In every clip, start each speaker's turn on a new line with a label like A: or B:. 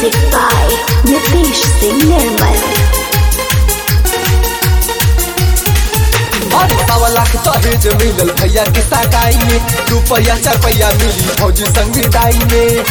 A: Music by Nitish Singh Nirmal.
B: अरे सवा लाख दहेज मिलल भैया के सगाई में रुपया चार पैया मिली फौजी संग विदाई में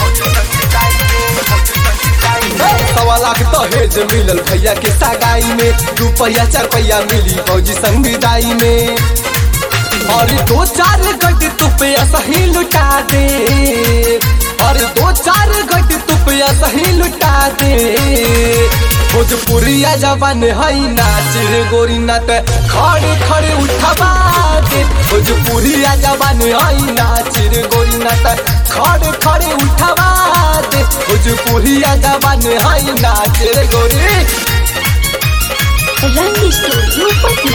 B: सवा लाख दहेज मिलल भैया के सगाई में रुपया चार पैया मिली फौजी संग विदाई में और दो चार गट तुपया सही लुटा दे और दो चार गट तुपया सही लुटा दे भोजपुरिया जवान हई नाच रे गोरी नाच खड़े खड़े उठवा दे भोजपुरिया जवान हई नाच रे गोरी नाच खड़े खड़े उठवा दे भोजपुरिया जवान हई नाच रे गोरी
A: Rang Studio Patna.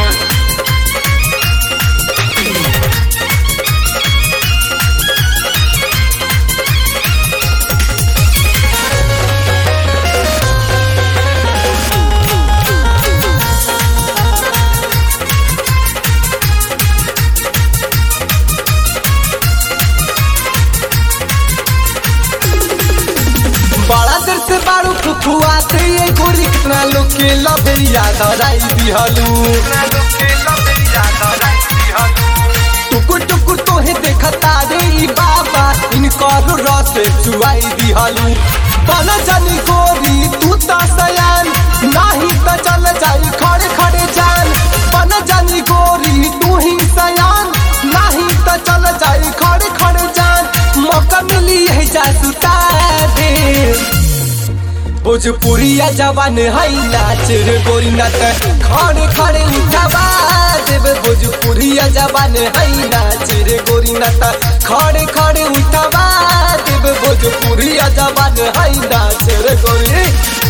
B: बड़ा देर से बारू फुफुआते ये गोरी कितना लोग के लबेरिया धराई दिहलू टुकुर टुकुर तोहे देखता रे ई बाबा इनकर रस चुआई दिहलू बन जानी गोरी तू तो सयान नाही तो चल जाई खड़े खड़े जान बन जानी गोरी तू ही सयान नाही तो चल जाई खड़े खड़े जान मौका मिली है जा सुता दे भोजपुरिया जवान हई नाच रे गोरी नाच खड़े खड़े उठावा देव भोजपुरिया जवान हई नाच रे गोरी नाच खड़े खड़े उठावा देव भोजपुरिया जवान हई नाच रे गोरी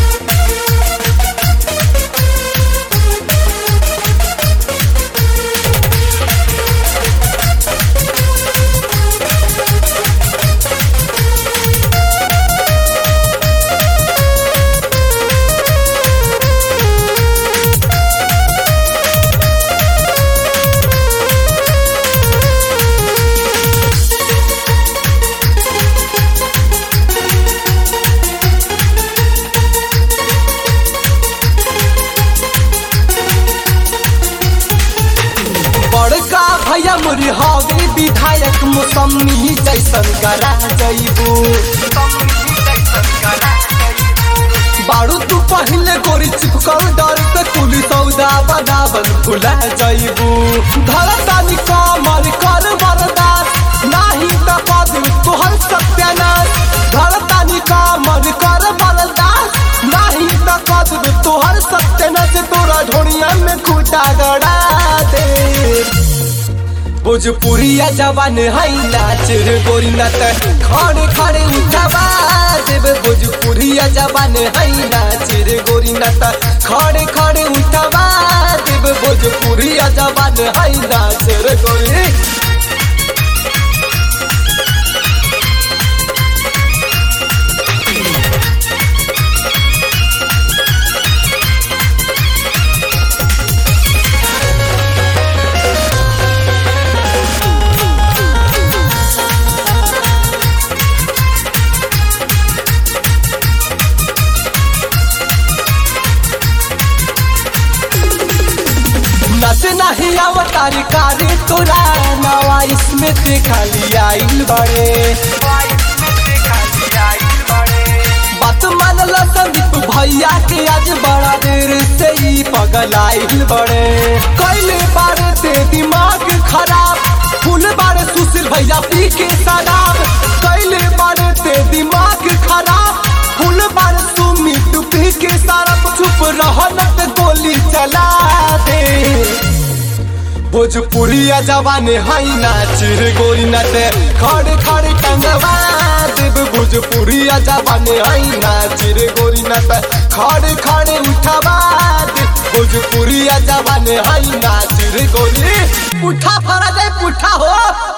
B: बड़का भैया मुरी हवे विधायक मौसमी जैसन करा जइबू बारू तू पहले गोरी चिपकल डर से कुली सौदा बनावन भुला जइबू धरतानी कमर कर बरदास नाही त पद तोहर सत्यानाश धरतानी कमर कर बरदास नाही त पद तोहर सत्यानाश तोरा ढोड़िया में खूटा गड़ा दे भोजपुरिया जवान हई नाच रे गोरी नाच खड़े खड़े उठावा देव भोजपुरिया जवान हई नाच रे गोरी नाच खड़े खड़े उठावा देव भोजपुरिया जवान हई नाच रे गोरी नचे नहीं अवतारी कारी तोरा नवा इसमें देखा लिया आइल बड़े बात मानल संदीप भैया के आज बड़ा देर से ही पगल आइल बड़े कैले बारे ते दिमाग खराब फूल बारे सुशील भैया पी के शराब कैले बारे ते दिमाग खराब फूल बारे सुमित पी के शराब चुप रहन त गोली चला दे भोजपुरिया जवान हई नाच रे गोरी नाच खड़े खड़े टंगवा देव भोजपुरिया जवान हई नाच रे गोरी नाच खड़े खड़े उठवा दे भोजपुरिया जवान हई नाच रे गोरी पुठा फरा दे पुठा हो